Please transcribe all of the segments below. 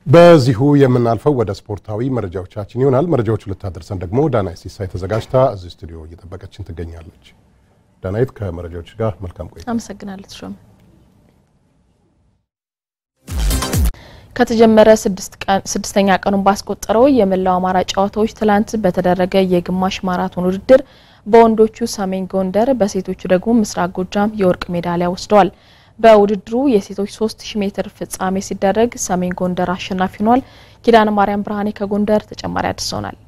በዚሁ የምናልፈው ወደ ስፖርታዊ መረጃዎቻችን ይሆናል። መረጃዎቹ ልታደርሰን ደግሞ ዳናይት ሲሳይ ተዘጋጅታ እዚህ ስቱዲዮ እየጠበቀችን ትገኛለች። ዳናይት ከመረጃዎች ጋር መልካም ቆይታ። አመሰግናለሁ ተሾመ። ከተጀመረ ስድስተኛ ቀኑን ባስቆጠረው የመላው አማራ ጨዋታዎች ትላንት በተደረገ የግማሽ ማራቶን ውድድር በወንዶቹ ሰሜን ጎንደር፣ በሴቶቹ ደግሞ ምስራቅ ጎጃም የወርቅ ሜዳሊያ ወስደዋል። በውድድሩ የሴቶች 3000 ሜትር ፍጻሜ ሲደረግ ሰሜን ጎንደር አሸናፊ ሆኗል። ኪዳነ ማርያም ብርሃኔ ከጎንደር ተጨማሪ አድርሰውናል።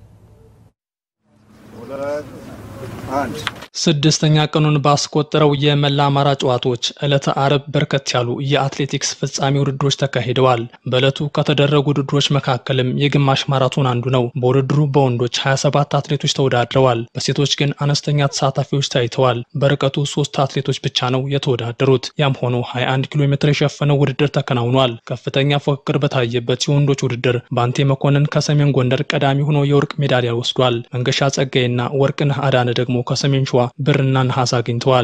ስድስተኛ ቀኑን ባስቆጠረው የመላ አማራ ጨዋታዎች ዕለተ አርብ በርከት ያሉ የአትሌቲክስ ፍጻሜ ውድድሮች ተካሂደዋል። በዕለቱ ከተደረጉ ውድድሮች መካከልም የግማሽ ማራቶን አንዱ ነው። በውድድሩ በወንዶች 27 አትሌቶች ተወዳድረዋል። በሴቶች ግን አነስተኛ ተሳታፊዎች ታይተዋል። በርቀቱ ሶስት አትሌቶች ብቻ ነው የተወዳደሩት። ያም ሆኖ 21 ኪሎ ሜትር የሸፈነው ውድድር ተከናውኗል። ከፍተኛ ፉክክር በታየበት የወንዶች ውድድር ባንቴ መኮንን ከሰሜን ጎንደር ቀዳሚ ሆኖ የወርቅ ሜዳሊያ ወስዷል። መንገሻ ጸጋይና ወርቅነህ አዳነ ደግሞ ከሰሜን ሸዋ ብርና ነሐስ አግኝተዋል።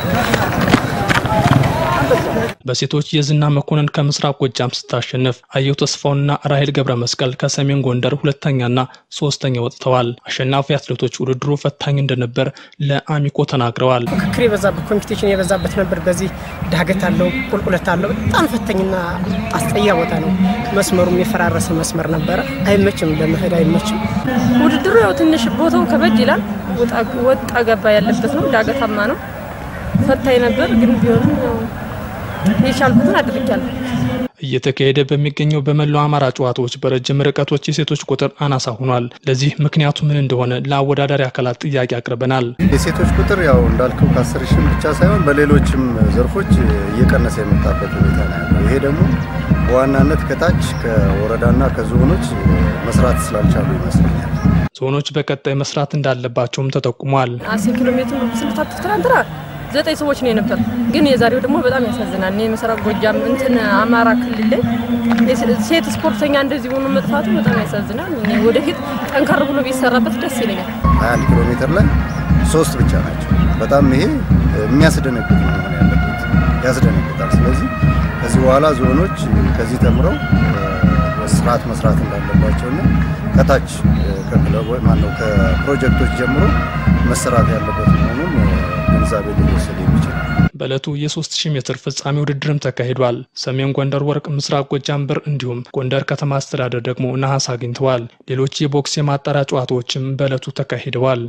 በሴቶች የዝና መኮንን ከምስራቅ ጎጃም ስታሸንፍ አየሁ ተስፋውና ራሄል ገብረ መስቀል ከሰሜን ጎንደር ሁለተኛና ሶስተኛ ወጥተዋል። አሸናፊ አትሌቶች ውድድሩ ፈታኝ እንደነበር ለአሚኮ ተናግረዋል። ፍክክር የበዛበት ኮምፒቲሽን የበዛበት ነበር። በዚህ ዳገት አለው፣ ቁልቁለት አለው። በጣም ፈታኝና አስጠያ ቦታ ነው። መስመሩም የፈራረሰ መስመር ነበረ። አይመችም፣ ለመሄድ አይመችም። ውድድሩ ያው ትንሽ ቦታው ከበድ ይላል። ወጣ ገባ ያለበት ነው። ዳገታማ ነው። ፈታኝ ነበር፣ ግን ቢሆንም የቻልኩትን አድርጊያለሁ። እየተካሄደ በሚገኘው በመላው አማራ ጨዋታዎች በረጅም ርቀቶች የሴቶች ቁጥር አናሳ ሆኗል። ለዚህ ምክንያቱ ምን እንደሆነ ለአወዳዳሪ አካላት ጥያቄ አቅርበናል። የሴቶች ቁጥር ያው እንዳልከው ከአስር ሺህ ብቻ ሳይሆን በሌሎችም ዘርፎች እየቀነሰ የመጣበት ሁኔታ ነው ያለው። ይሄ ደግሞ በዋናነት ከታች ከወረዳና ከዞኖች መስራት ስላልቻሉ ይመስለኛል። ዞኖች በቀጣይ መስራት እንዳለባቸውም ተጠቁሟል። አስር ኪሎ ሜትር ስንታተፍ ትናንትና ዘጠኝ ሰዎች ነው የነበር፣ ግን የዛሬው ደግሞ በጣም ያሳዝናል። እኔ ምስራቅ ጎጃም እንትን አማራ ክልል ላይ ሴት ስፖርተኛ እንደዚህ ሆኖ መጥፋቱ በጣም ያሳዝናል። እኔ ወደፊት ጠንከር ብሎ ቢሰራበት ደስ ይለኛል። 21 ኪሎ ሜትር ላይ ሶስት ብቻ ናቸው። በጣም ይሄ የሚያስደነግጥ ነው መሆን ያለበት፣ ያስደነግጣል። ስለዚህ ከዚህ በኋላ ዞኖች ከዚህ ተምረው ስርዓት መስራት እንዳለባቸውና ከታች ከክለቦ ማነው ከፕሮጀክቶች ጀምሮ መሰራት ያለበት መሆኑን ግንዛቤ ሊወሰድ የሚችል በዕለቱ የ3000 ሜትር ፍጻሜ ውድድርም ተካሂዷል። ሰሜን ጎንደር ወርቅ፣ ምስራቅ ጎጃም ብር እንዲሁም ጎንደር ከተማ አስተዳደር ደግሞ ነሐስ አግኝተዋል። ሌሎች የቦክስ የማጣሪያ ጨዋታዎችም በዕለቱ ተካሂደዋል።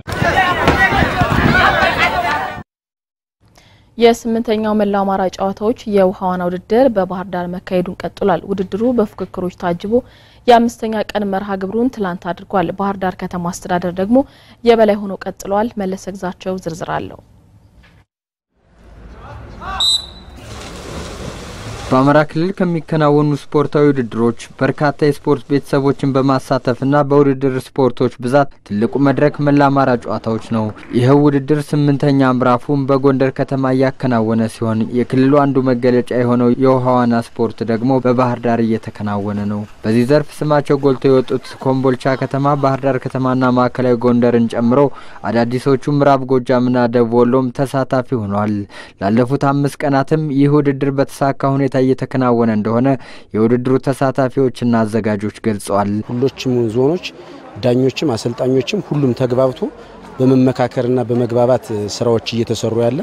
የስምንተኛው መላው አማራ ጨዋታዎች የውሃ ዋና ውድድር በባህር ዳር መካሄዱን ቀጥሏል። ውድድሩ በፉክክሮች ታጅቦ የአምስተኛ ቀን መርሃ ግብሩን ትላንት አድርጓል። ባህር ዳር ከተማ አስተዳደር ደግሞ የበላይ ሆኖ ቀጥሏል። መለሰ ግዛቸው ዝርዝር አለው። በአማራ ክልል ከሚከናወኑ ስፖርታዊ ውድድሮች በርካታ የስፖርት ቤተሰቦችን በማሳተፍና በውድድር ስፖርቶች ብዛት ትልቁ መድረክ መላ አማራ ጨዋታዎች ነው። ይኸው ውድድር ስምንተኛ ምዕራፉን በጎንደር ከተማ እያከናወነ ሲሆን የክልሉ አንዱ መገለጫ የሆነው የውሃ ዋና ስፖርት ደግሞ በባህር ዳር እየተከናወነ ነው። በዚህ ዘርፍ ስማቸው ጎልቶ የወጡት ኮምቦልቻ ከተማ፣ ባህር ዳር ከተማና ማዕከላዊ ጎንደርን ጨምሮ አዳዲሶቹ ምዕራብ ጎጃምና ደቡብ ወሎም ተሳታፊ ሆኗል። ላለፉት አምስት ቀናትም ይህ ውድድር በተሳካ ሁኔታ እየተከናወነ እንደሆነ የውድድሩ ተሳታፊዎችና አዘጋጆች ገልጸዋል። ሁሎችም ዞኖች ዳኞችም አሰልጣኞችም ሁሉም ተግባብቶ በመመካከርና በመግባባት ስራዎች እየተሰሩ ያለ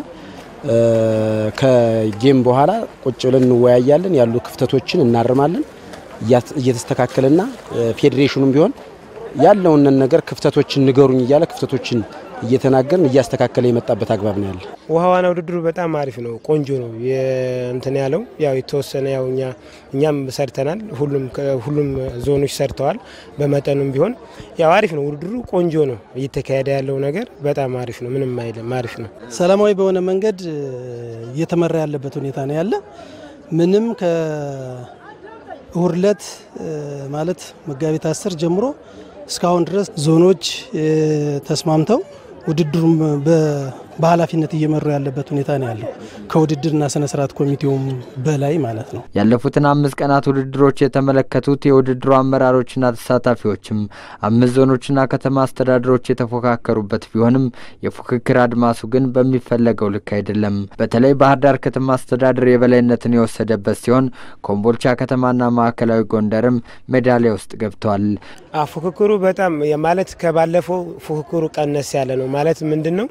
ከጌም በኋላ ቁጭ ብለን እንወያያለን። ያሉ ክፍተቶችን እናርማለን። እየተስተካከለና ፌዴሬሽኑም ቢሆን ያለውን ነገር ክፍተቶችን ንገሩኝ እያለ ክፍተቶችን እየተናገርን እያስተካከለ የመጣበት አግባብ ነው ያለ። ውሃ ዋና ውድድሩ በጣም አሪፍ ነው፣ ቆንጆ ነው። እንትን ያለው ያው የተወሰነ ያው እኛ እኛም ሰርተናል። ሁሉም ሁሉም ዞኖች ሰርተዋል። በመጠኑም ቢሆን ያው አሪፍ ነው ውድድሩ፣ ቆንጆ ነው። እየተካሄደ ያለው ነገር በጣም አሪፍ ነው። ምንም አይልም፣ አሪፍ ነው። ሰላማዊ በሆነ መንገድ እየተመራ ያለበት ሁኔታ ነው ያለ ምንም ከእሁድ ዕለት ማለት መጋቢት አስር ጀምሮ እስካሁን ድረስ ዞኖች ተስማምተው ውድድሩም በኃላፊነት እየመሩ ያለበት ሁኔታ ነው ያለው ከውድድርና ስነ ስርዓት ኮሚቴውም በላይ ማለት ነው። ያለፉትን አምስት ቀናት ውድድሮች የተመለከቱት የውድድሩ አመራሮችና ተሳታፊዎችም አምስት ዞኖችና ከተማ አስተዳደሮች የተፎካከሩበት ቢሆንም የፉክክር አድማሱ ግን በሚፈለገው ልክ አይደለም። በተለይ ባህር ዳር ከተማ አስተዳደር የበላይነትን የወሰደበት ሲሆን ኮምቦልቻ ከተማና ማዕከላዊ ጎንደርም ሜዳሊያ ውስጥ ገብተዋል። ፉክክሩ በጣም ማለት ከባለፈው ፉክክሩ ቀነስ ያለ ነው ማለት ምንድን ነው?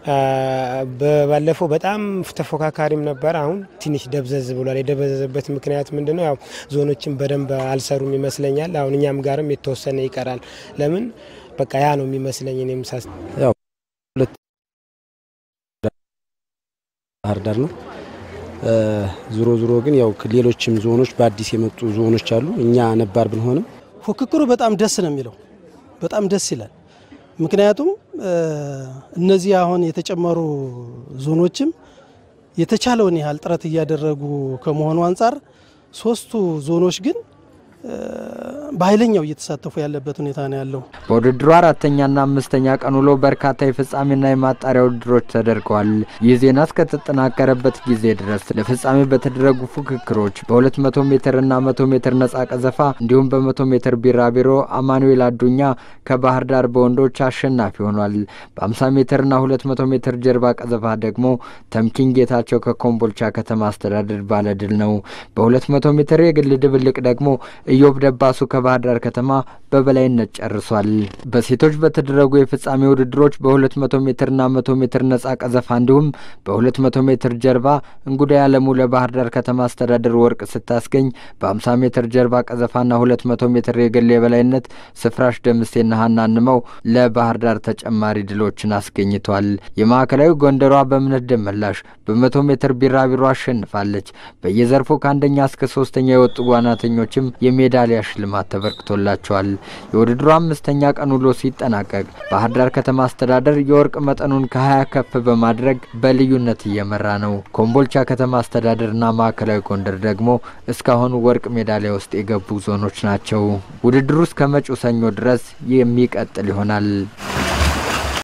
ባለፈው በጣም ተፎካካሪም ነበር። አሁን ትንሽ ደብዘዝ ብሏል። የደበዘዘበት ምክንያት ምንድን ነው? ያው ዞኖችን በደንብ አልሰሩም ይመስለኛል። አሁን እኛም ጋርም የተወሰነ ይቀራል። ለምን በቃ ያ ነው የሚመስለኝ። እኔም ሳስ ያው ሁለት ባህር ዳር ነው። ዞሮ ዞሮ ግን ያው ሌሎችም ዞኖች በአዲስ የመጡ ዞኖች አሉ። እኛ ነባር ብንሆንም ፉክክሩ በጣም ደስ ነው የሚለው በጣም ደስ ይላል። ምክንያቱም እነዚህ አሁን የተጨመሩ ዞኖችም የተቻለውን ያህል ጥረት እያደረጉ ከመሆኑ አንጻር ሶስቱ ዞኖች ግን በኃይለኛው እየተሳተፉ ያለበት ሁኔታ ነው ያለው። በውድድሩ አራተኛና አምስተኛ ቀን ውሎ በርካታ የፍጻሜና የማጣሪያ ውድድሮች ተደርገዋል። ይህ ዜና እስከተጠናከረበት ጊዜ ድረስ ለፍጻሜ በተደረጉ ፉክክሮች በ200 ሜትርና 100 ሜትር ነጻ ቀዘፋ እንዲሁም በ100 ሜትር ቢራቢሮ አማኑኤል አዱኛ ከባህር ዳር በወንዶች አሸናፊ ሆኗል። በ50 ሜትርና 200 ሜትር ጀርባ ቀዘፋ ደግሞ ተምኪን ጌታቸው ከኮምቦልቻ ከተማ አስተዳደር ባለድል ነው። በ200 ሜትር የግል ድብልቅ ደግሞ ኢዮብ ደባሱ ከባህር ዳር ከተማ በበላይነት ጨርሷል። በሴቶች በተደረጉ የፍጻሜ ውድድሮች በ200 ሜትርና 100 ሜትር ነጻ ቀዘፋ እንዲሁም በ200 ሜትር ጀርባ እንጉዳይ አለሙ ለባህር ዳር ከተማ አስተዳደር ወርቅ ስታስገኝ በ50 ሜትር ጀርባ ቀዘፋና 200 ሜትር የግል የበላይነት ስፍራሽ ደምሴና ሀና እንመው ለባህር ዳር ተጨማሪ ድሎችን አስገኝቷል። የማዕከላዊ ጎንደሯ በእምነት ደመላሽ በ100 ሜትር ቢራቢሮ አሸንፋለች። በየዘርፉ ከአንደኛ እስከ ሶስተኛ የወጡ ዋናተኞችም የሜዳሊያ ሽልማት ተበርክቶላቸዋል። የውድድሩ አምስተኛ ቀን ውሎ ሲጠናቀቅ ባህር ዳር ከተማ አስተዳደር የወርቅ መጠኑን ከ20 ከፍ በማድረግ በልዩነት እየመራ ነው። ኮምቦልቻ ከተማ አስተዳደርና ማዕከላዊ ጎንደር ደግሞ እስካሁን ወርቅ ሜዳሊያ ውስጥ የገቡ ዞኖች ናቸው። ውድድሩ እስከ መጪው ሰኞ ድረስ የሚቀጥል ይሆናል።